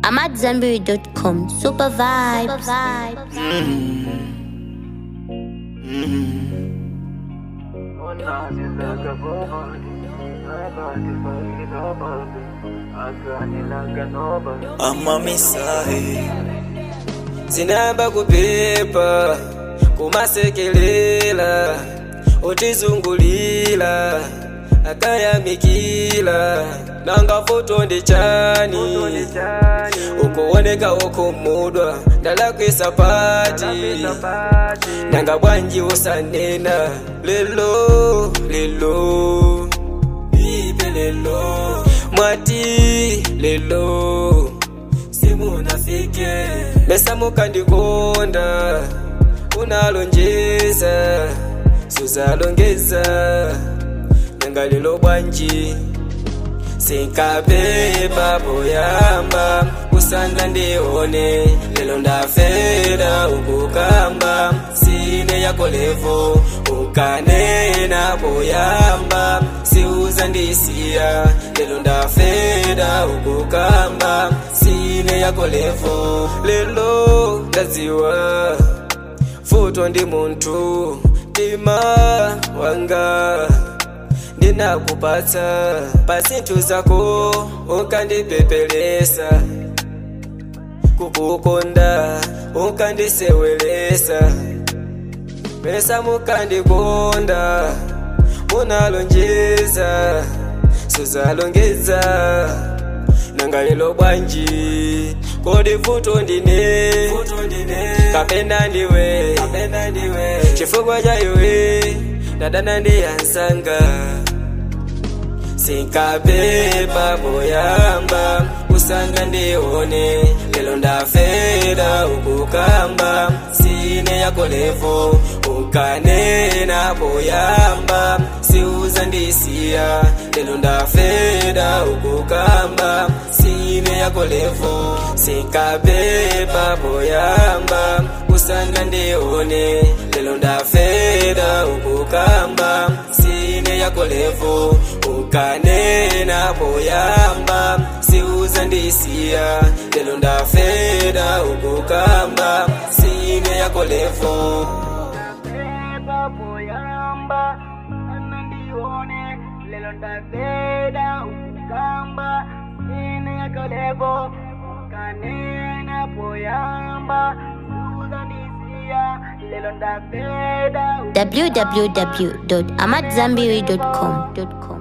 AmadZanbury.com. Super vibes. amamisahe zinamba kupepa kumasekelela utizungulila akayamikila nanga foto ndi chani ukuoneka ukumudwa ndalakwisa pati nanga bwanji usanena lelo lelo ipe lelo mwati lelo simunafike mesa mukandikonda unalonjeza suzalongeza nanga lelo bwanji sinkabeba poyamba kusanga ndione lelo ndafera ukukamba sine yako levo ukanena poyamba siuza ndisiya lelo ndafera ukukamba sine yako levo lelo ndaziwa futo ndi munthu tima wanga ndinakupatsa pasinthu zako ukandipepelesa kukukonda ukandisewelesa pesa mukandikonda munalonjeza suzalongeza nanga lelo bwanji kodi vuto ndine kapena ndiwe chifukwa cha iwe ndadana ndiyansanga sinkabeba poyamba kusanga ndione lelo ndafera ukukamba sine yako levo ukanena poyamba siuza ndisiya lelo ndafera ukukamba sine yako levo sinkabeba poyamba kusanga ndione lelo ndafera ukukamba sine yako levo ukanena poyamba siuza ndisiya lelo ndafera ukukamba sine yako levo Beba poyamba anandione lelo ndaveda ukukamba ine yakolevo kanena poyamba uzandisia lelo ndaveda www.amadzanbury.com.